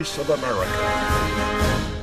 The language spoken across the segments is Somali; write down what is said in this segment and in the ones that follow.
Voice of America.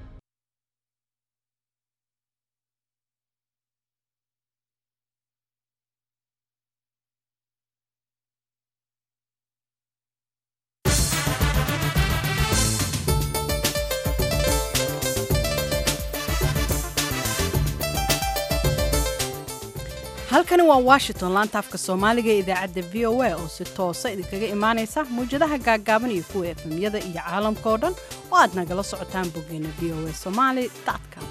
halkani waa washington laanta afka soomaaliga ee idaacadda v o a oo si toosa idinkaga imaanaysa mawjadaha gaaggaaban iyo kuwa efemyada iyo caalamka oo dhan oo aad nagala socotaan boggeena v o a somali com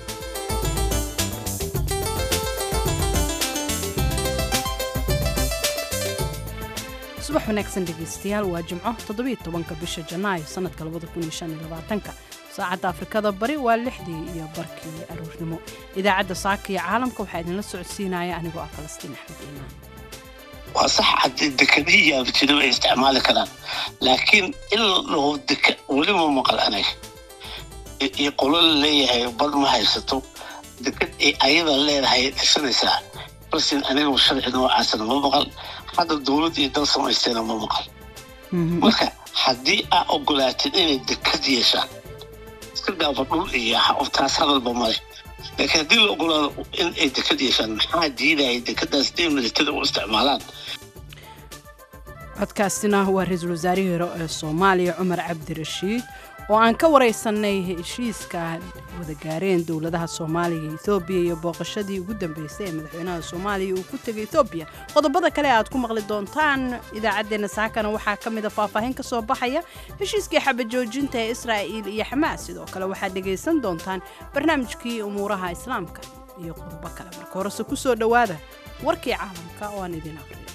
subax wanaagsan dhegaystayaal waa jimco toddobiyo tobanka bisha janaayo sannadka labada kun iyo shan iyo labaatanka saacadda afrikada bari waa lixdii iyo barkii aroornimo idaacadda saaka iyo caalamka waxaa idinla socodsiinaya anigoo ah falastiin axmed iimaan waa sax haddii dekadihii yaabjiro ay isticmaali karaan laakiin in lahu deka weli ma maqal anay iyo qolo la leeyahay bad ma haysato dekad ay ayada leedahay dhisanaysaa balse aniga sharci noocaasna ma maqal hadda dowlad iyo dal samaystayna ma maqal marka haddii aa ogolaatid inay dekad yeeshaan iska gaafa dhul iyo taas hadalba male laakiin haddii la ogolaado in ay dekad yeeshaan maxaa diidaya dekadaas inay militada u isticmaalaan codkaasina waa ra-iisul wasaarihii hore ee soomaaliya cumar cabdirashiid oo aan ka waraysanay heshiiska wada gaareen dowladaha soomaaliya iyo ethoobiya iyo booqashadii ugu dambeysay ee madaxweynaha soomaaliya uu ku tegay ethoobiya qodobada kale aad ku maqli doontaan idaacaddeenna saakana waxaa ka mid a faahfaahin ka soo baxaya heshiiskii xabajoojinta ee israa'iil iyo xamaas sidoo kale waxaad dhegaysan doontaan barnaamijkii umuuraha islaamka iyo qodobo kale marka horese ku soo dhowaada warkii caalamka oo aan idiin aqriyo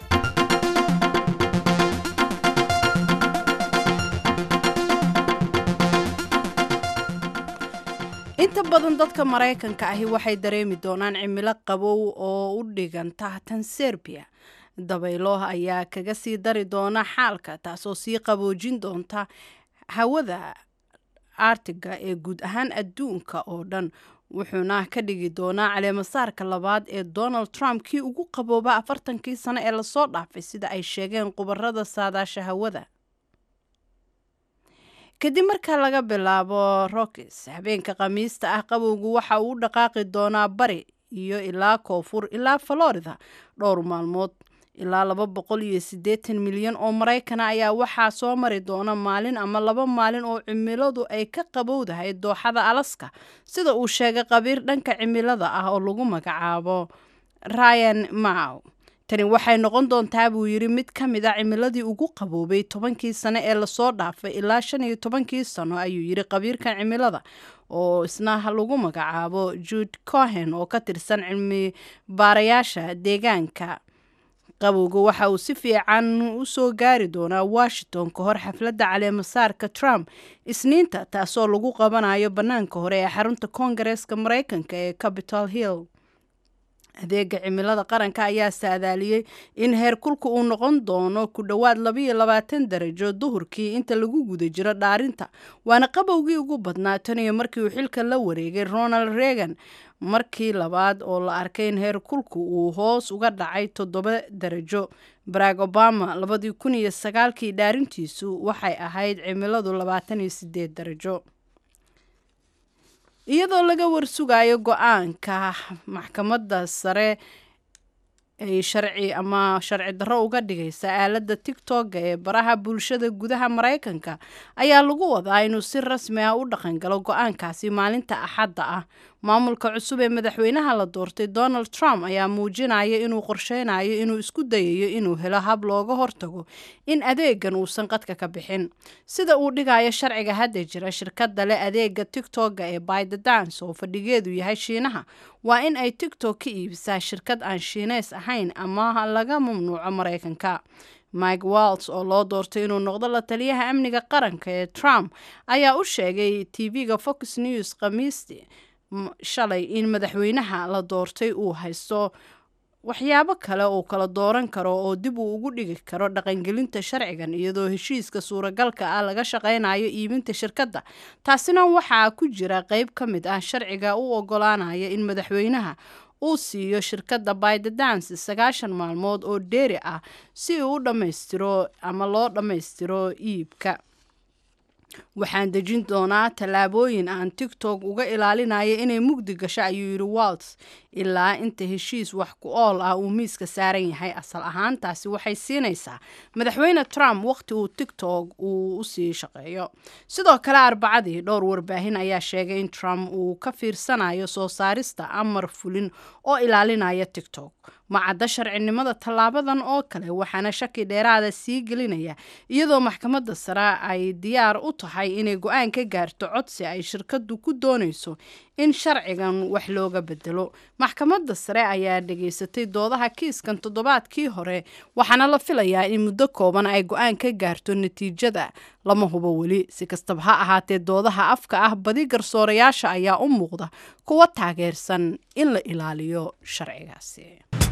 inta badan dadka maraykanka ahi waxay dareemi doonaan cimilo qabow oo u dhiganta tan serbiya dabaylo ayaa kaga sii dari doona xaalka taasoo sii qaboojin doonta hawada artiga ee guud ahaan adduunka oo dhan wuxuuna ka dhigi doonaa caleemasaarka labaad ee donald trump kii ugu qabooba afartankii sano ee lasoo dhaafay sida ay sheegeen khubarada saadaasha hawada kadib marka laga bilaabo rockis habeenka khamiista ah qabowgu waxa uu u dhaqaaqi doonaa bari iyo ilaa koonfur ilaa florida dhowr maalmood ilaa laba boqol iyo siddeetan milyan oo maraykana ayaa waxaa soo mari doona maalin ama laba maalin oo cimiladu ay ka qabowdahay dooxada alaska sida uu sheegay qabiir dhanka cimilada ah oo lagu magacaabo ryan maw tani waxay noqon doontaa buu yidhi mid ka mid a cimiladii ugu qaboobay tobankii sano ee lasoo dhaafay ilaa shan iyo tobankii sano ayuu yidhi qabiirkan cimilada oo isna lagu magacaabo jude cohen oo ka tirsan cilmi baarayaasha deegaanka qabowga waxa uu si fiican u soo gaari doonaa washington ka hor xafladda caleemasaarka trump isniinta taasoo lagu qabanayo bannaanka hore ee xarunta koongareeska maraykanka ee capitol hill adeega cimilada qaranka ayaa saadaaliyey in heerkulka uu noqon doono ku dhowaad labaiyo labaatan darajo duhurkii inta lagu guda jiro dhaarinta waana qabowgii ugu badnaa tan iyo markii uu xilka la wareegay ronald reagan markii labaad oo la arkay in heerkulku uu hoos uga dhacay toddoba darajo barack obama labadii kun iyo sagaalkii dhaarintiisu waxay ahayd cimiladu labaatan iyo sideed darajo iyadoo laga warsugayo go-aanka maxkamadda sare ay sharci ama sharci darro uga dhigaysa aaladda tigtogga ee baraha bulshada gudaha maraykanka ayaa lagu wadaa inuu si rasmi ah u dhaqangalo go-aankaasi maalinta axadda ah maamulka cusub ee madaxweynaha la doortay donald trump ayaa muujinaya inuu qorsheynayo inuu isku dayayo inuu helo hab looga hortago in adeegan uusan qadka ka bixin sida uu dhigayo sharciga hadda jira shirkadda leh adeega tigtogga ee bydedance oo fadhigeedu yahay shiinaha waa in ay tigtog ka iibisaa shirkad aan shiineys ahayn ama laga mamnuuco maraykanka mike walts oo loo doortay inuu noqdo la taliyaha amniga qaranka ee trump ayaa u sheegay tv-ga fox news khamiistii shalay in madaxweynaha la doortay uu haysto waxyaabo kale uu kala dooran karo oo dib uu ugu dhigi karo dhaqangelinta sharcigan iyadoo heshiiska suuragalka ah laga shaqaynayo iibinta shirkadda taasina waxaa ku jira qeyb ka mid ah sharciga u ogolaanaya in madaxweynaha uu siiyo shirkadda bydedance sagaashan maalmood oo dheeri ah si uu u dhammaystiro ama loo dhammaystiro iibka waxaan dejin doonaa tallaabooyin aan tigtok uga ilaalinayo inay mugdi gasho ayuu yidhi walts ilaa inta heshiis wax ku ool ah uu miiska saaran yahay asal ahaan taasi waxay siinaysaa madaxweyne trump waqti uu tigtok uu usii shaqeeyo sidoo kale arbacadii dhowr warbaahin ayaa sheegay in trump uu ka fiirsanayo soo saarista amar fulin oo ilaalinaya tigtok macadda sharcinimada tallaabadan oo kale waxaana shaki dheeraada sii gelinaya iyadoo maxkamadda sare ay diyaar u tahay inay go-aan ka gaarto codsi ay shirkaddu ku doonayso in sharcigan wax looga bedelo maxkamadda sare ayaa dhageysatay doodaha kiiskan toddobaadkii hore waxaana la filayaa in muddo kooban ay go-aan ka gaarto natiijada lama hubo weli si kastaba ha ahaatee doodaha afka ah badi garsoorayaasha ayaa u muuqda kuwa taageersan in la ilaaliyo sharcigaasi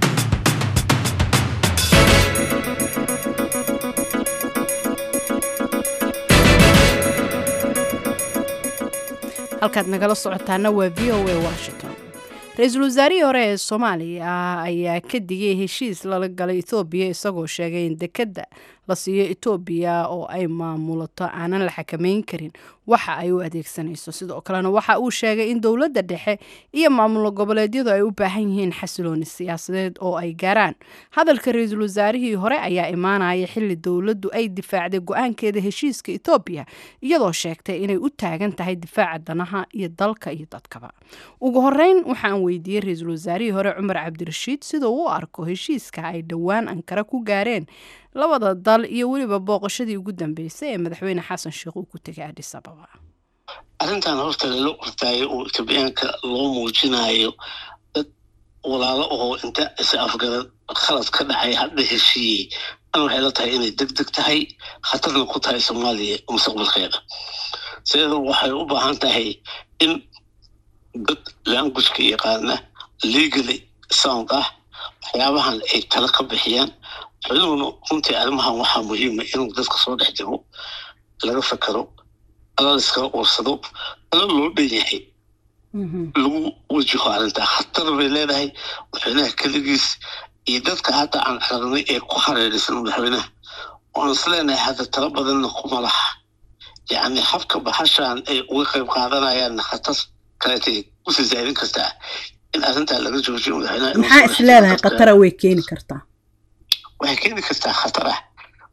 halkaad nagala socotaana waa v o a washington ra-iisul wasaarihii hore ee soomaaliya ayaa ka digay heshiis lala galay ethoobiya isagoo sheegay in dekedda la siiyo etoobiya oo ay maamulato aanan la xakameyn karin waxa ay u adeegsanayso sidoo kalena waxa uu sheegay in dowladda dhexe iyo maamulo goboleedyadu ay u baahan yihiin xasilooni siyaasadeed oo ay gaaraan hadalka ra-iisul wasaarihii hore ayaa imaanaya xili dowladdu ay difaacday go-aankeeda heshiiska etoobiya iyadoo sheegtay inay u taagan tahay difaaca danaha iyo dalka iyo dadkaba ugu horeyn waxaan weydiiyey ra-iisul wasaarihii hore cumar cabdirashiid sida uu u arko heshiiska ay dhowaan ankara ku gaareen labada dal iyo weliba booqashadii ugu dambeysay ee madaxweyne xasan sheekh uu ku tegay adhis ababa arrintan horta lala ortaayo oo etoobiyaanka loo muujinayo dad walaalo oo inta is afgarad khalad ka dhacay hadda heshiiyey an waxay la tahay inay deg deg tahay khatarna ku tahay soomaaliya mustaqbalkeeda sideeda waxay u baahan tahay in dad languageka yaqaana legally sound ah waxyaabahan ay tala ka bixiyaan xuduguna runtii arrimahan waxaa muhiima inuu dadka soo dhex jiro laga fakero alal iskala uursado ala loo dhan yahay lagu wajaho arrintaa khatar bay leedahay madaxweynaha keligiis iyo dadka hadda aan aragnay ee ku hareeraysan madaxweynaha oo aan isleenahay hadda tala badanna kuma laha yacni habka baxashan ay uga qayb qaadanayaan khatar kaleetay kusii zaadin kartaa in arrintaa laga joojiyo madaxweynaha maxaa is leedahay khatara way keeni kartaa waxay keeni kartaa khatar ah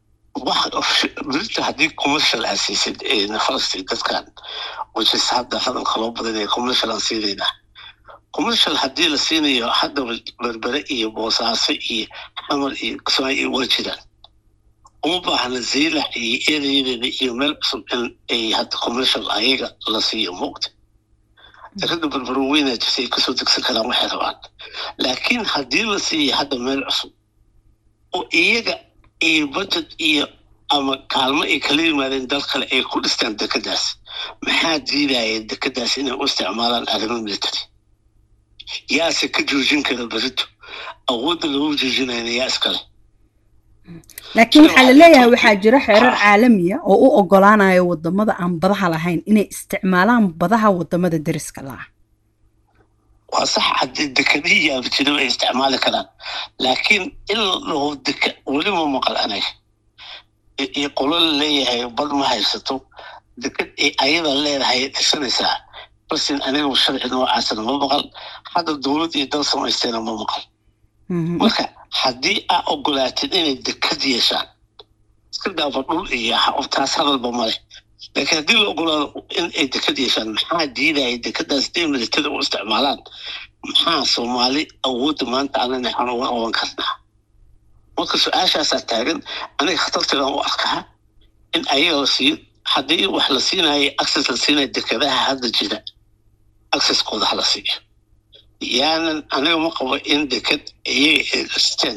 berita haddii commercial aa siisid nafarasti dadkan which is hadda hadalka loo badanaya commercial aan siinaynaa commercial haddii la siinayo hadda berbere iyo boosaaso iyo xamar iyo kismaayo waa jiraan uma baahna zaylax iyo ereyadeeda iyo meel cusub in ay hadda commercial ayaga la siiyo muugta darada berbero weynaa jirta ay kasoo degsan karaan waxay rabaan laakiin haddii la siiyo hadda meel cusub oo iyaga iyo budget iyo ama kaalmo ay kala yimaadeen dal kale ay ku dhistaan dekedaas maxaa diidaya dekedaas inay u isticmaalaan arrimo military yaase ka joojin kara berito awoodda lagu joojinayna yaa iskale laakiin waxaa la leeyahay waxaa jira xeerar caalamiya oo u ogolaanaya wadamada aan badaha lahayn inay isticmaalaan badaha wadamada deriska laah waa sax haddii dekedihii yaabajiro ay isticmaali karaan laakiin in laho deke welima maqal anag iyo qolo la leeyahay bad ma haysato deked ay ayada leedahay dhisanaysaa balsin aniga sharci noocaasna ma maqal hadda dowlad iyo dal samaysteena ma maqal marka haddii aa ogolaatid inay deked yeeshaan iska dhaafa dhul iyo taas hadalba male laakiin haddii la ogolaado in ay deked yeeshaan maxaa diidaya dekedaas day militada u isticmaalaan maxaa soomaali awoodda maanta anana aan uga qaban karnaa marka su-aashaasaa taagan aniga khatarteedaan u arkaa in ayaga la siiyo haddii wax la siinayo access la siinaya dekedaha hadda jira accesskooda hala siiyo yaanan aniga ma qabo in deked iyaga ay dhisteen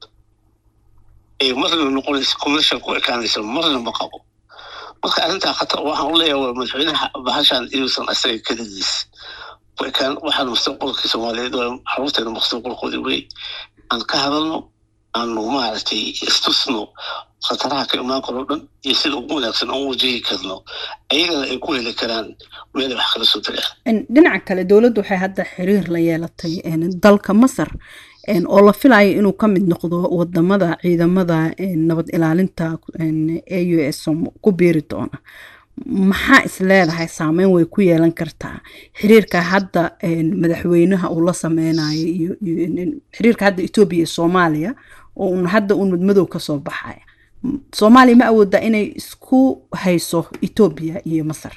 ay marna noqonayso commercial ku ekaanayso marna ma qabo marka arrintaa khatar waxaan u leeyahay waa madaxweynaha bahashan inuusan asaga keligiis ku ekaan waxaan mustaqbalkii soomaaliyeed waa caruurteena mustaqbalkoodii wey aan ka hadalno aanu maaragtay istusno khataraha ka imaan karo dhan iyo sida ugu wanaagsan aan u wajihi karno ayagana ay ku heli karaan meelay wax kala soo tagaan dhinaca kale dowladdu waxay hadda xiriir la yeelatay dalka masar oo la filayo inuu ka mid noqdo wadamada ciidamada nabad ilaalinta a u s ku biiri doona maxaa is leedahay saameyn way ku yeelan kartaa xiriirka hadda madaxweynaha uu la sameynayo iyo xiriirka hadda etoobiya iyo soomaaliya oo un hadda uun madmadow kasoo baxaya soomaaliya ma awoodaa inay isku hayso etoobiya iyo masar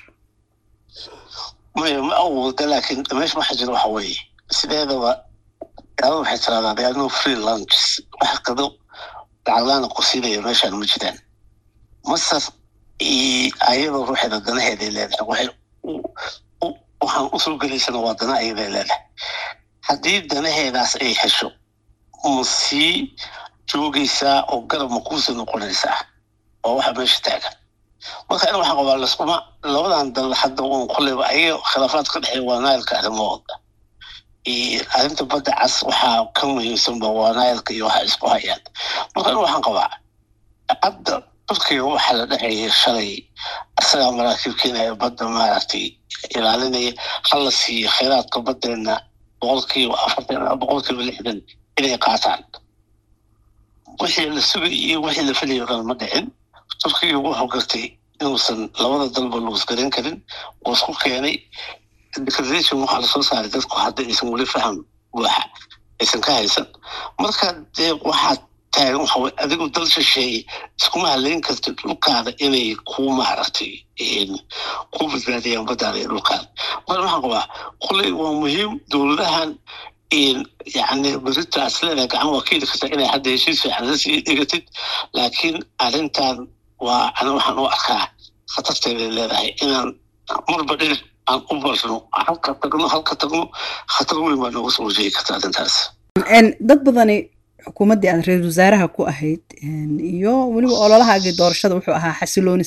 maya ma awooda laakiin meesha waxa jira waxa weeye sideedaba gaalada waxay tiraahdaa they are no free lunches wax qado lacaglaana qusinaya meeshaan ma jiraan masar ayadoo ruuxeeda danaheeday leedahay waxay waxaan usoo gelaysana waa dana ayaday leedahay haddii danaheedaas ay hesho ma sii joogaysaa oo garab ma kuusii noqonaysaa waa waxa meesha taagan marka in waxaan qabaa laskuma labadan dal hadda uun kulleyba ayaga khilaafaad ka dhexeeya waa naayilka arrimahooda arrinta badda cas waxaa ka muhiimsanba waa naayilka iyo waxa isku hayaan marka in waxaan qabaa hadda turkiga waxaa la dhexeeyay shalay isagaa maraakiib keenaya badda maaragtay ilaalinaya hala siiyo khayraadka baddeena boqolkiiba afartan boqolkiiba lixdan inay qaataan wixii la sugay iyo wixii la filayo dhan ma dhicin turkiga wuxuu gartay inuusan labada dalba luusgaran karin oo isku keenay declaration waxaa lasoo saaray dadku hadda aysan weli faham buuxa aysan ka haysan marka dee waxaa taagan waxa weye adigu dal shisheeye iskuma haleyn kartid dhulkaada inay ku maaragtay ku badbaadiyaan baddaada iyo dhulkaada marka waxaan qabaa kulley waa muhiim dowladahan yani beritaas leedahay gacan waa keeni kartaa inay hadda heshiis fiican la sii dhigatid laakiin arrintan waa ana waxaan u arkaa khatarteeday leedahay inaan marba dhinac aan u barno halka tagno halka tagno khatar weyn baa nooga soo wajeegi karta arrintaas dad badani xukuumaddii aad ra-iisul wasaaraha ku ahayd iyo weliba ololahaagii doorashada wuxuu ahaa xasilooni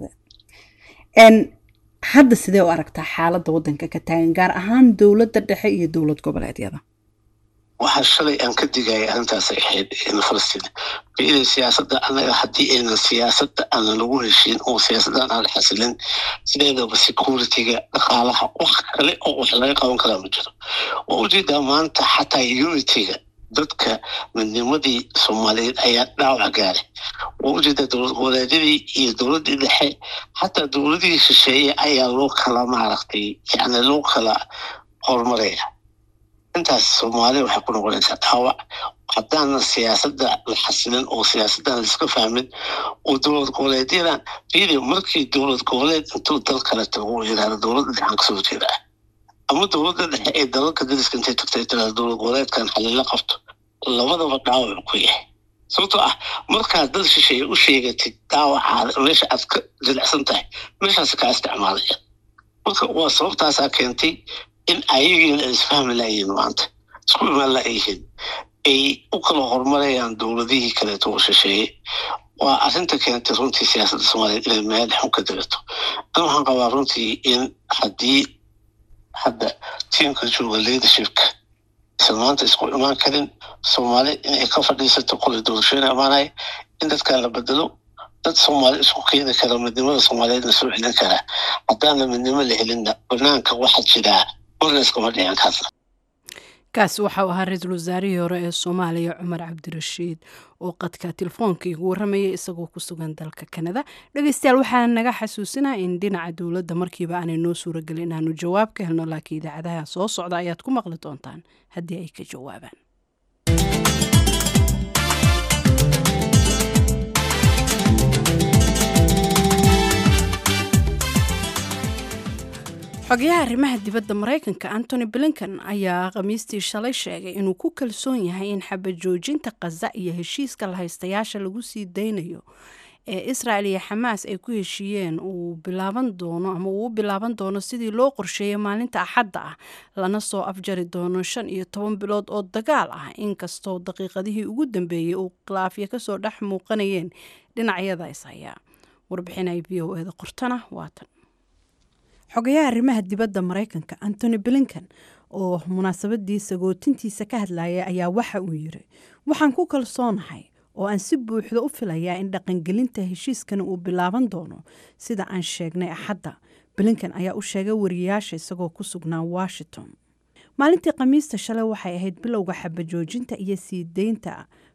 siyaasadeed hadda sidee u aragtaa xaaladda waddanka ka taagan gaar ahaan dowladda dhexe iyo dowlad goboleedyada waxaa shalay aan ka digaya arrintaasay ahayd falastiin fiida siyaasadda annaga haddii aynan siyaasadda aanan lagu heshiin oo siyaasaddan aan xasilin sideedaba security-ga dhaqaalaha wax kale oo wax laga qaban karaa ma jiro waa ujeedaa maanta xataa unity-ga dadka midnimadii soomaaliyeed ayaa dhaawac gaaray waa ujeedaa dowlad goboleedyadii iyo dowladdii dhexe xataa dowladihii shisheeye ayaa loo kala maaragtay yani loo kala horumaraya intaas soomaaliya waxay ku noqonaysaa dhaawac haddaana siyaasadda la xasilin oo siyaasaddan laiska fahmin oo dowlad goboleedyadan fiidi markii dowlad goboleed intuu dal kale tago uu yidhahdo dowladda dhexaan kasoo jeedaa ama dowladda dhexe ee dalalka dariska intay tagtay tirahdo dowlad goboleedkan xalila qabto labadaba dhaawac ku yahay sababtoo ah markaad dad shisheeye u sheegatid dhaawacaada meesha aad ka jilicsan tahay meeshaas kaa isticmaalaya marka waa sababtaasaa keentay in ayagiina ay isfahmi layihiin maanta isku imaan layihiin ay u kala horumarayaan dowladihii kaleeto oo shisheeye waa arrinta keentay runtii siyaasadda soomaaliyeed inay meel xun ka dirato an waxaan qabaa runtii in haddii hadda tiimka jooga leadershipka isan maanta isku imaan karin soomaali inay ka fadhiisato qolay doorashooyin amaanaya in dadkan la bedelo dad soomaali isku keeni kara midnimada soomaaliyeedna soo celin kara haddaana midnimo la helinna banaanka waxa jiraa marnaiskama dhicin kaasna kaasi waxau ahaa ra-iisul wasaarihii hore ee soomaaliya cumar cabdirashiid oo qadka telefoonka igu warramayay isagoo ku sugan dalka kanada dhegeystayaal waxaa naga xasuusinaa in dhinaca dowladda markiiba aanay noo suuragelin inaanu jawaab ka helno laakiin idaacadaha soo socda ayaad ku maqli doontaan haddii ay ka jawaabaan xogayaha arrimaha dibadda maraykanka antony blinken ayaa khamiistii shalay sheegay inuu ku kalsoon yahay in xabajoojinta khaza iyo heshiiska lahaystayaasha lagu sii daynayo ee israel iyo xamaas ay ku heshiiyeen uu bilaaban doono ama uu u bilaaban doono sidii loo qorsheeyay maalinta axadda ah lana soo afjari doono shan iyo toban bilood oo dagaal ah inkastoo daqiiqadihii ugu dambeeyey uu khilaafya kasoo dhex muuqanayeen dhinacyada ishayaa warbixinay v o eda qortana waatan xogayaha arrimaha dibadda maraykanka antony blinken oo munaasabadii sagootintiisa ka hadlayay ayaa waxa uu yiri waxaan ku kalsoonahay oo aan si buuxda u filayaa in dhaqangelinta heshiiskani uu bilaaban doono sida aan sheegnay axadda blinken ayaa u sheegay wariyaasha isagoo ku sugnaa washington maalintii khamiista shalay waxay ahayd bilowga xabajoojinta iyo sii deynta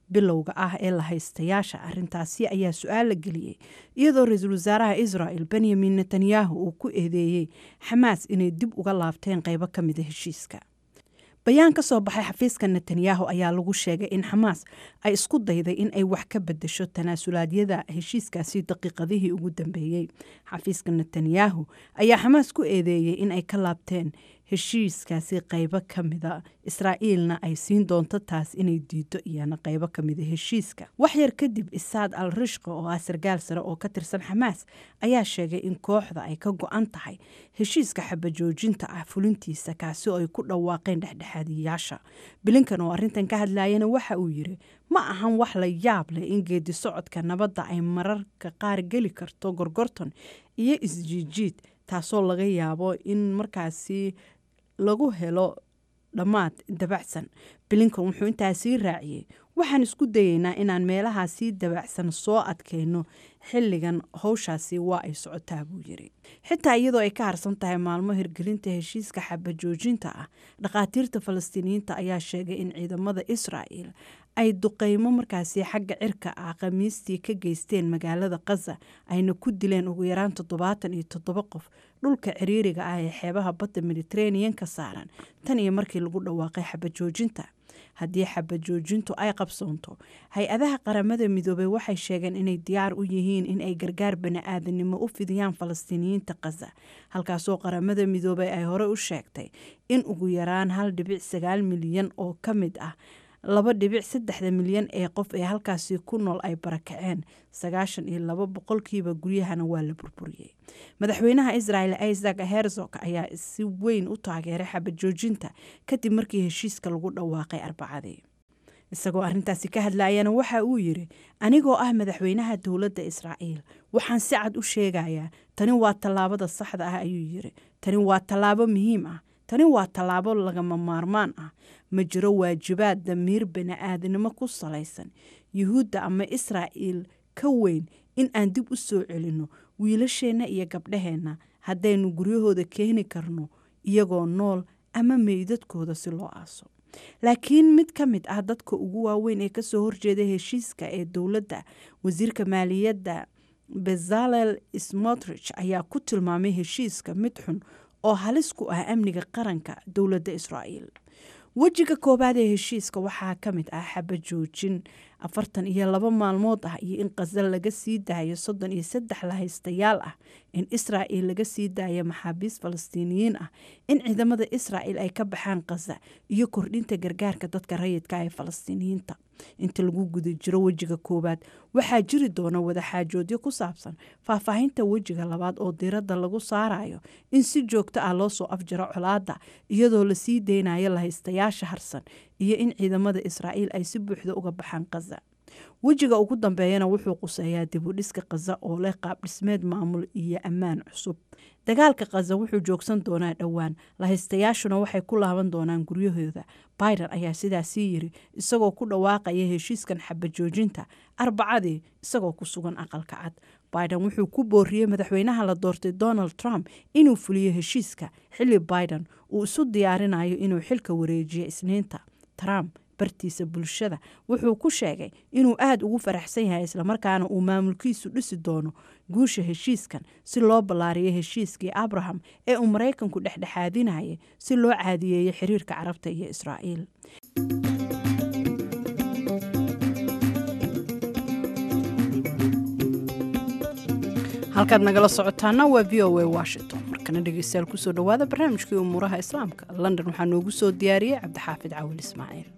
bilowga ah ee la haystayaasha arrintaasi ayaa su-aal la geliyey iyadoo ra-iisul wasaaraha israel benyamin netanyahu uu ku eedeeyey xamaas inay dib uga laabteen qeybo ka mida heshiiska bayaan ka soo baxay xafiiska netanyahu ayaa lagu sheegay in xamaas ay isku dayday in ay wax ka bedesho tanaasulaadyada heshiiskaasi daqiiqadihii ugu dambeeyey xafiiska netanyahu ayaa xamaas ku eedeeyey in ay ka laabteen heshiiskaasi qeybo ka mida israa'iilna ay siin doonto taas inay diido iyana qeybo ka mida heshiiska waxyar kadib isaad al rishqa oo ah sargaal sare oo ka tirsan xamaas ayaa sheegay in kooxda ay ka go-an tahay heshiiska xabajoojinta ah fulintiisa kaasi oo ay ku dhawaaqeen dhexdhexaadiyaasha bilinkan oo arrintan ka hadlayana waxa uu yiri ma ahan wax la yaab leh in geedi socodka nabadda ay mararka qaar geli karto gorgorton iyo isjiijiid taasoo laga yaabo in markaasi lagu helo dhammaad dabacsan bilinkan wuxuu intaasii raaciyey waxaan isku dayeynaa inaan meelahaasii dabacsan soo adkayno xilligan howshaasi waa ay socotaa buu yiri xitaa iyadoo ay ka harsan tahay maalmo hirgelinta heshiiska xabajoojinta ah dhakhaatiirta falastiiniyiinta ayaa sheegay in ciidamada israa'el ay duqeymo markaasi xagga cirka ah khamiistii ka geysteen magaalada khaza ayna ku dileen ugu yaraan toddobaatan iyo toddoba qof dhulka ciriiriga ah ee xeebaha badda mediteranean-ka saaran tan iyo markii lagu dhawaaqay xabajoojinta haddii xabajoojintu ay qabsoonto hay-adaha qaramada midoobey waxay sheegeen inay diyaar u yihiin in ay gargaar bani-aadanimo u fidiyaan falastiiniyiinta khaza halkaasoo qaramada midoobey ay hore u sheegtay in ugu yaraan hal dhibic sagaal milyan oo ka mid ah laba dhibic saddexda milyan ee qof ee halkaasi ku nool ay barakaceen sagaashan iyo laba boqolkiiba guryahana waa la burburiyey madaxweynaha israel isaac herzog ayaa si weyn u taageeray xabajoojinta kadib markii heshiiska lagu dhawaaqay arbacadii isagoo arrintaasi ka hadlayana waxa uu yiri anigoo ah madaxweynaha dowladda israa'iil waxaan si cad u sheegayaa tani waa tallaabada saxda ah ayuu yiri tani waa tallaabo muhiim ah tani waa tallaabo lagama maarmaan ah ma jiro waajibaad damiir bani-aadnimo ku salaysan yuhuudda ama israa'iil ka weyn in aan dib u soo celinno wiilasheenna iyo gabdhaheenna haddaynu guryahooda keeni karno iyagoo nool ama meydadkooda si loo aaso laakiin mid ka mid ah dadka ugu waaweyn ee kasoo horjeeda heshiiska ee dowladda wasiirka maaliyadda bezalel smotrich ayaa ku tilmaamay heshiiska mid xun oo halis ku ah amniga qaranka dowladda israa'iil wejiga koowaad ee heshiiska waxaa ka mid ah xabajoojin afartan iyo laba maalmood ah iyo in khasal laga sii daayo soddon iyo saddex lahaystayaal ah in israa'il laga sii daayo maxaabiis falastiiniyiin ah in ciidamada israa'il ay ka baxaan khaza iyo kordhinta gargaarka dadka rayidka ee falastiiniyiinta inta lagu guda jiro wejiga koowaad waxaa jiri doona wadaxaajoodyo ku saabsan faahfaahinta wejiga labaad oo diiradda lagu saarayo in si joogto ah loo soo afjaro colaadda iyadoo lasii deynayo lahaystayaasha harsan iyo in ciidamada israa'iil ay si buuxda uga baxaan khaza wejiga ugu dambeeyana wuxuu quseeyaa dibudhiska khaza oo leh qaab dhismeed maamul iyo ammaan cusub dagaalka khaza wuxuu joogsan doonaa dhowaan lahaystayaashuna waxay ku laaban doonaan guryahooda biden ayaa sidaasii yiri isagoo ku dhawaaqaya heshiiskan xabajoojinta arbacadii isagoo ku sugan aqalka cad biden wuxuu ku booriyey madaxweynaha la doortay donald trump inuu fuliyo heshiiska xilli biden uu isu diyaarinayo inuu xilka wareejiyo isniinta trump bartiisa bulshada wuxuu ku sheegay inuu aada ugu faraxsan yahay islamarkaana uu maamulkiisu dhisi doono guusha heshiiskan si loo ballaariyo heshiiskii abraham ee uu maraykanku dhexdhexaadinayay si loo caadiyeeyo xiriirka carabta iyo israa'iil halkaad nagala socotaana waa v o a washington markana dhegeystayaal kusoo dhawaada barnaamijkii umuuraha islaamka london waxaa noogu soo diyaariyey cabdixaafid cawil ismaaciil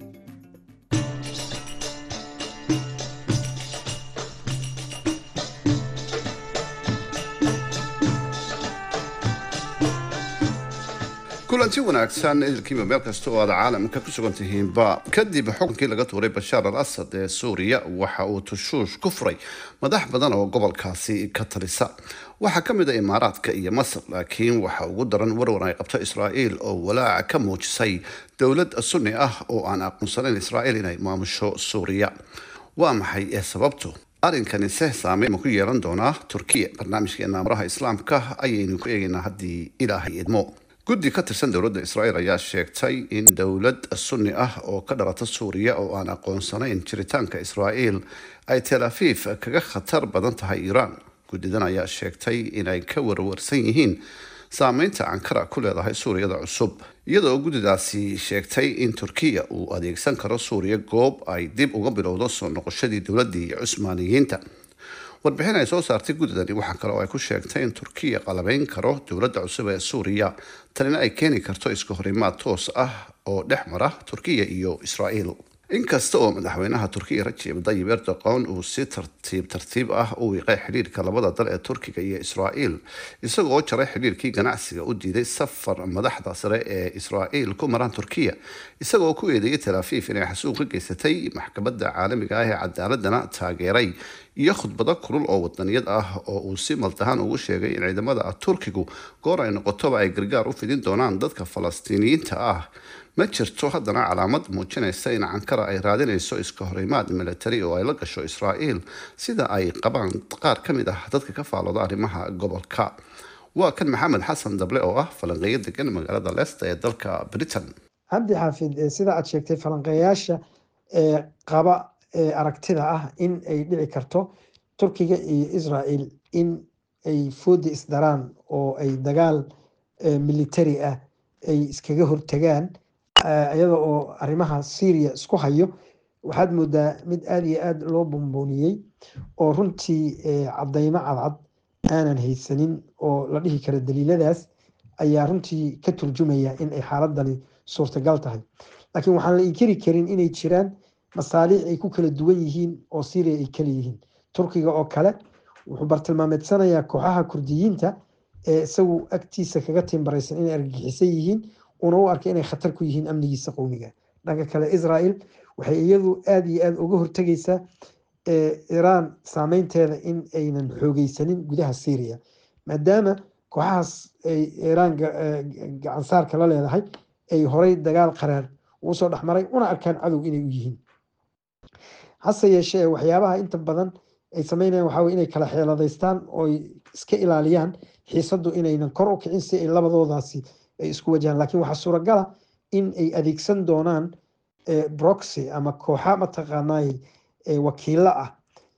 kulanti wanaagsan idilkiiba meel kasta oo aad caalamka ku sugan tihiinba kadib xukunkii laga tuuray bashaar al asad ee suuriya waxa uu tushuush ku furay madax badan oo gobolkaasi ka talisa waxaa ka mid a imaaraadka iyo masar laakiin waxa ugu daran warwar ay qabto israa'iil oo walaaca ka muujisay dowlad sunni ah oo aan aqoonsanayn israa'iil inay maamusho suuriya waa maxay ee sababtu arrinkani se saameyn ma ku yeelan doonaa turkiya barnaamijkeena amaraha islaamka ayaynu ku eegaynaa haddii ilaahay idmo guddi ka tirsan dowladda israa'iil ayaa sheegtay in dowlad sunni ah oo ka dhalata suuriya oo aan aqoonsanayn jiritaanka israa'iil ay tel afiif kaga khatar badan tahay iiraan guddidan ayaa sheegtay inay ka warwarsan yihiin saameynta ankara ku leedahay suuriyada cusub iyadoo guddidaasi sheegtay in turkiya uu adeegsan karo suuriya goob ay dib uga bilowdo soo noqoshadii dowladii cusmaaniyiinta warbixin ay soo saartay guddidani waxaa kale oo ay ku sheegtay in turkiya qalabeyn karo dowladda cusub ee suuriya tanina ay keeni karto isku horimaad toos ah oo dhex mara turkiya iyo israa'iil inkasta oo madaxweynaha turkiya rajib dayib erdoqon uu si tartiib tartiib ah u wiiqay xidhiirka labada dal ee turkiga iyo israa'iil isagoo jaray xidhiirkii ganacsiga u diiday safar madaxda sare ee israa'iil ku maraan turkiya isagoo ku eedeeyay tel afiif inay xasuuq ka geysatay maxkamadda caalamiga ah ee cadaaladana taageeray iyo khudbado kulul oo wadaniyad ah oo uu si maldahaan ugu sheegay in ciidamada turkigu goor ay noqotoba ay gargaar u fidin doonaan dadka falastiiniyiinta ah ma jirto haddana calaamad muujinaysa in cankara ay raadinayso iska horimaad milatari oo ay la gasho israa'iil sida ay qabaan qaar ka mid ah dadka ka faalooda arrimaha gobolka waa kan maxamed xasan dable oo ah falanqeeyo degan magaalada leesta ee dalka britain cabdi xaafid sida aad sheegtay falanqeeyaasha ee qaba ee aragtida ah in ay dhici karto turkiga iyo israael in ay foodi isdaraan oo ay dagaal militari ah ay iskaga hortagaan iyada oo arrimaha syria isku hayo waxaad moodaa mid aada iyo aada loo bumbuuniyey oo runtii cadaymo cadcad aanan haysanin oo la dhihi karo daliiladaas ayaa runtii ka turjumaya in ay xaaladani suurtagal tahay laakiin waxaan la inkiri karin inay jiraan masaaliic ay ku kala duwan yihiin oo syria ay kala yihiin turkiga oo kale wuxuu bartilmaameedsanayaa kooxaha kurdiyiinta ee isagu agtiisa kaga timbaraysan inay argagixisan yihiin una u arkay inay khatar ku yihiin amnigiisa qowmiga dhanka kale israel waxay iyadu aada iyo aada uga hortegaysaa iiraan saameynteeda in aynan xoogeysanin gudaha syria maadaama kooxahaas ay iiraan gacansaarka la leedahay ay horey dagaal qaraar ugu soo dhexmaray una arkaan cadow inay u yihiin hase yeeshee waxyaabaha inta badan ay sameynayaan waxaa wey inay kala xeeladaystaan oo iska ilaaliyaan xiisaddu inaynan kor u kicin si ay labadoodaasi ay isku wajahaan lakiin waxaa suuragala in ay adeegsan doonaan broxy ama kooxa mataqaanay wakiilo ah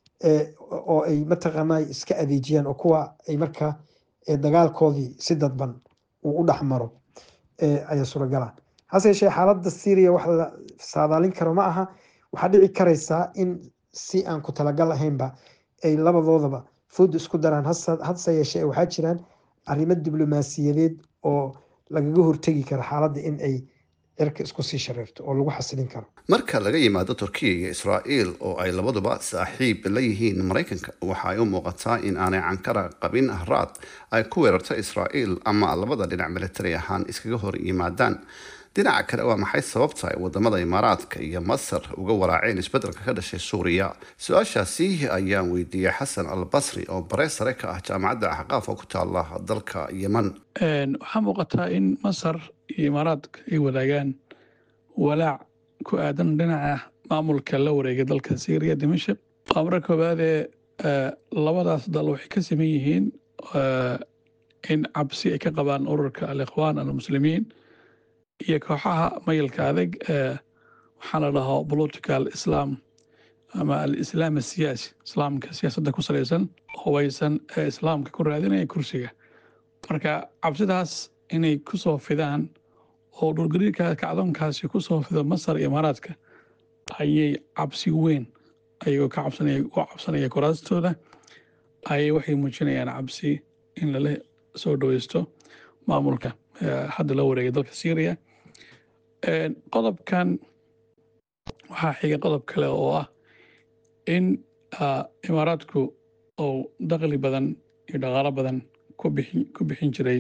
oo ay mataqaanay iska adeejiyaan oo kuwa ay markaa dagaalkoodii si dadban uu u dhexmaro ayaa suuragala hase yeeshee xaaladda syria wax la saadaalin karo ma aha waxaa dhici karaysaa in si aan ku talagal ahaynba ay labadoodaba food isku daraan hase yeeshee waxaa jiraan arrimo diblomaasiyadeed oo lagaga hortegi karo xaaladda in ay cirka isku sii shareerto oo lagu xasilin karo marka laga yimaado turkiya iyo israa'iil oo ay labaduba saaxiib la yihiin maraykanka waxa ay u muuqataa in aanay cankara qabin haraad ay ku weerarto israa'iil ama labada dhinac militari ahaan iskaga hor yimaadaan dhinaca kale waa maxay sababta ay wadamada imaaraadka iyo masar uga waraaceen isbedelka ka dhashay suuriya su-aashaasi ayaan weydiiyey xasan al basri oo bare sare ka ah jaamacadda axqaaf oo ku taala dalka yeman waxaa muuqataa in masar iyo imaaraadka ay wadaagaan walaac ku aadan dhinaca maamulka la wareegay dalka syriya dimashik waa marka koowaadee labadaas dal waxay ka saman yihiin in cabsi ay ka qabaan ururka alikhwaan almuslimiin iyo kooxaha mayilka adag waxaa la dhaho political islam ama alislaam asiyaasi islaamka siyaasadda ku salaysan hubaysan ee islaamka ku raadinaya kursiga marka cabsidaas inay ku soo fidaan oo dhulgariirka kacdoonkaasi ku soo fido masar iyo imaaraadka ayay cabsi weyn ayagoo ka cabsanaya u cabsanaya kuraastooda ayay waxay muujinayaan cabsi in lala soo dhaweysto maamulka hadda la wareegay dalka syriya qodobkan waxaa xiga qodob kale oo ah in imaaraadku uu daqli badan iyo dhaqaalo badan ku bixin jiray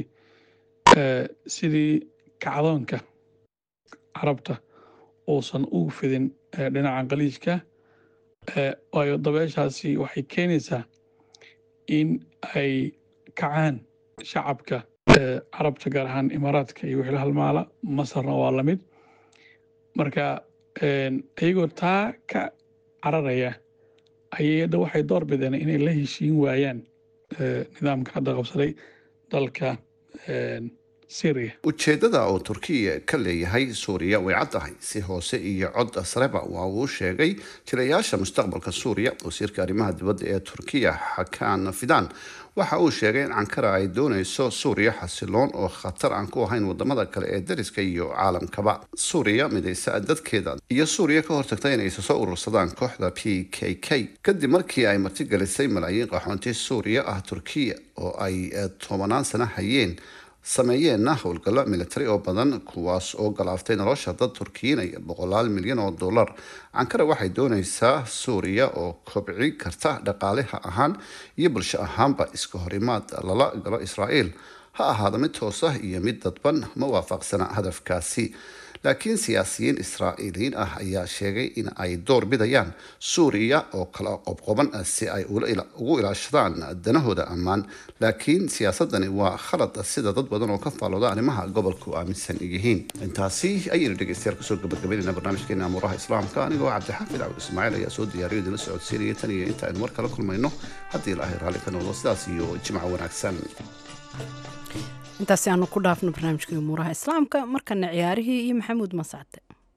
sidii kacdoonka carabta uusan ugu fidin dhinaca qaliijka waayo dabeeshaasi waxay keenaysaa in ay kacaan shacabka carabta gaar ahaan imaaraadka iyo wixii la halmaala masarna waa lamid marka iyagoo taa ka cararaya ayay hadda waxay door bideen inay la heshiin waayaan nidaamka hadda qabsaday dalka syria ujeedada uu turkiya ka leeyahay suuriya way caddahay si hoose iyo cod sareba waa uu sheegay jilayaasha mustaqbalka suuriya wasiirka arrimaha dibadda ee turkiya xakaan fidan waxa uu sheegay in cankara ay dooneyso suuriya xasiloon oo khatar aan ku ahayn wadamada kale ee dariska iyo caalamkaba suuriya midaysa dadkeeda iyo suuriya ka hortagta inay isa soo urursadaan kooxda p k k kadib markii ay martigelisay malaayiin qaxoonti suuriya ah turkiya oo ay tobanaan sano hayeen sameeyeenna howlgallo militari oo badan kuwaas oo galaaftay nolosha dad turkiinaya boqolaal milyan oo dollar cankara waxay dooneysaa suuriya oo kobci karta dhaqaalaha ahaan iyo bulsho ahaanba iska horimaad lala galo israa'iil ha ahaada mid toos ah iyo mid dadban ma waafaqsana hadafkaasi laakiin siyaasiyiin israa'iiliyiin ah ayaa sheegay in ay door bidayaan suuriya oo kala qobqoban si ay ugu ilaashadaan danahooda ammaan laakiin siyaasadani waa khalad sida dad badan oo ka faalooda arrimaha gobolku aaminsan yihiin intaasi ayaynu dhegeystayaal kusoo gabagabaynayna barnaamijkeena amuuraha islaamka anigoo cabdixaafid cawd ismaaciil ayaa soo diyaariyo idinla socodsiinaya tan iyo inta aynu mar kala kulmayno haddii ilaahay raalli ka noqdo sidaas iyo jimco wanaagsan intaasi aanu ku dhaafno barnaamijkii umuuraha islaamka markana ciyaarihii iyo maxamuud masacde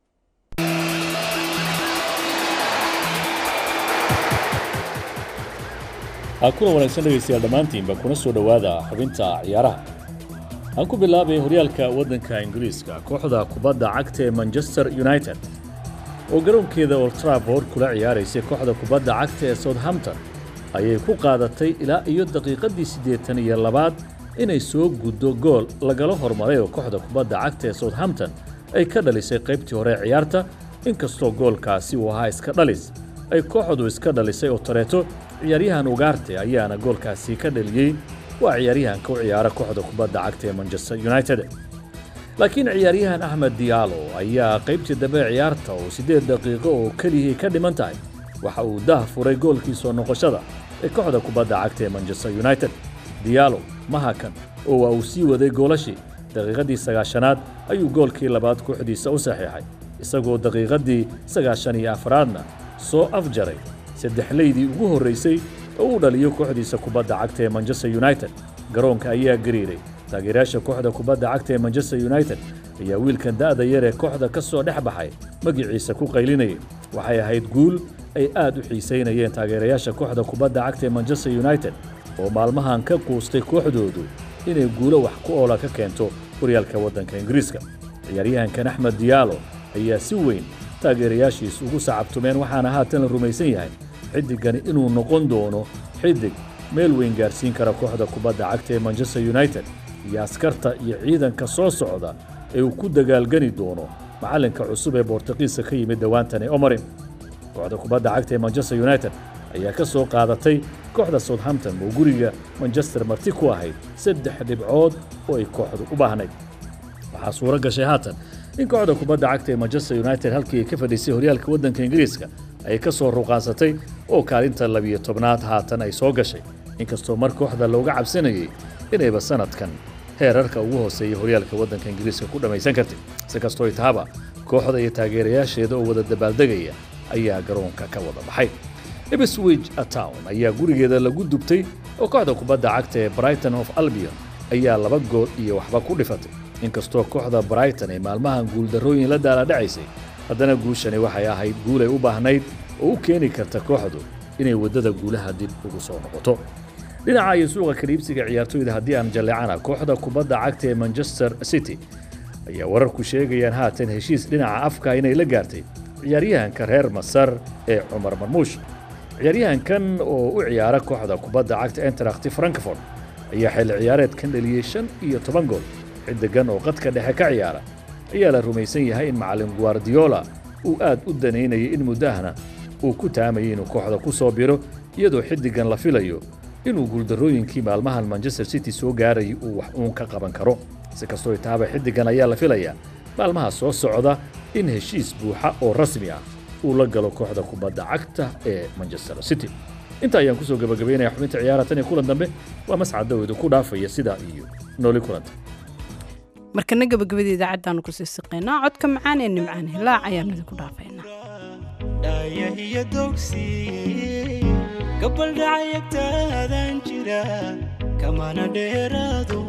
kuna wanaagsan dhegaystayaal dhammaantiinba kuna soo dhowaada xubinta ciyaaraha aan ku bilaabay horyaalka waddanka ingiriiska kooxda kubadda cagta ee manchester united oo garoonkeeda old trafford kula ciyaaraysay kooxda kubadda cagta ee southampton ayay ku qaadatay ilaa iyo daqiiqaddii siddeetan iyo labaad inay soo guddo gool lagala hormaray oo kooxda kubadda cagta ee southampton ay ka dhalisay qaybtii hore ee ciyaarta inkastoo goolkaasi uu ahaa iska dhalis ay kooxdu iska dhalisay oo tareeto ciyaaryahan ugaarte ayaana goolkaasi ka dhaliyey waa ciyaaryahanka u ciyaara kooxda kubadda cagta ee manchester united laakiin ciyaaryahan axmed diyaalo ayaa qaybtii dambe ee ciyaarta oo siddeed daqiiqo oo keliyihii ka dhiman tahay waxa uu dah furay goolkii soo noqoshada ee kooxda kubadda cagta ee manchester united diyaalo mahakan oo waa uu sii waday goolashii daqiiqaddii sagaashanaad ayuu goolkii labaad kooxdiisa u saxiixay isagoo daqiiqaddii sagaashan iyo afraadna soo afjaray saddexlaydii ugu horraysay oo uu dhaliyo kooxdiisa kubadda cagta ee manchester united garoonka ayaa gariiray taageerayaasha kooxda kubadda cagta ee manchester united ayaa wiilkan da'da yar ee kooxda ka soo dhex baxay magiciisa ku qaylinayay waxay ahayd guul ay aad u xiisaynayeen taageerayaasha kooxda kubadda cagta ee manchester united oo maalmahan ka quustay kooxdoodu inay guulo wax ku oola ka keento horyaalka waddanka ingiriiska ciyaaryahankan axmed diyaalo ayaa si weyn taageerayaashiis ugu sacabtumeen waxaana haatan la rumaysan yahay xiddigani inuu noqon doono xiddig meel weyn gaarsiin kara kooxda kubadda cagta ee manchester united iyo askarta iyo ciidanka soo socda ee uu ku dagaalgani doono macallinka cusub ee boortaqiiska ka yimid dhowaantani omarin kooxda kubadda cagta ee manchester united ayaa ka soo qaadatay kooxda southampton oo guriga manchester marti ku ahayd saddex dhibcood oo ay kooxdu u baahnayd waxaa suuro gashay haatan in kooxda kubadda cagta ee manchester united halkii ay ka fadhiisay horyaalka waddanka ingiriiska ay ka soo ruqaansatay oo kaalinta labiyo tobnaad haatan ay soo gashay inkastoo mar kooxda looga cabsanayay inayba sanadkan heerarka ugu hooseeya horyaalka waddanka ingiriiska ku dhammaysan kartay si kastoo ay tahaba kooxda iyo taageerayaasheeda oo wada dabaaldegaya ayaa garoonka ka wada baxay ibswich town ayaa gurigeeda lagu dubtay oo kooxda kubadda cagta ee brighton of albion ayaa laba gool iyo waxba ku dhifatay inkastoo kooxda brighton ay maalmahan guuldarrooyin la daaladhacaysay haddana guushani waxay ahayd guul ay u baahnayd oo u keeni karta kooxdu inay waddada guulaha dib ugu soo noqoto dhinaca iyo suuqa kaliibsiga ciyaartoyda haddii aan jalleecana kooxda kubadda cagta ee manchester city ayaa wararku sheegayaan haatan heshiis dhinaca afka inay la gaartay ciyaaryahanka reer masar ee cumar marmuush ciyaaryahankan oo u ciyaara kooxda kubadda cagta entrakhti frankfort ayaa xilli ciyaareedkan dhaliyey shan iyo toban gool xiddigan oo qadka dhexe ka ciyaara ayaa la rumaysan yahay in macallin guardiola uu aad u danaynayay in muddahana uu ku taamayay inuu kooxda ku soo biro iyadoo xiddigan la filayo inuu guuldarrooyinkii maalmahan manchester city soo gaarayay uu wax uun ka qaban karo si kastoo taaba xiddigan ayaa la filayaa maalmaha soo socda in heshiis buuxa oo rasmi ah uu la galo kooxda kubadda cagta ee manchester city inta ayaan kusoo gabagabaynaya xubinta ciyaara tan iyo kulan dambe waa mascad daweydu ku dhaafaya sidaa iyo nooli kulanta markana gabagabada idaacaddaanu kusii siqaynaa codka macaan ee nimcaan hilaac ayaanu idinku dhaafaynaa dhaayahiyo dogsi gabaldhacayagtaadan jira kamana dheeraado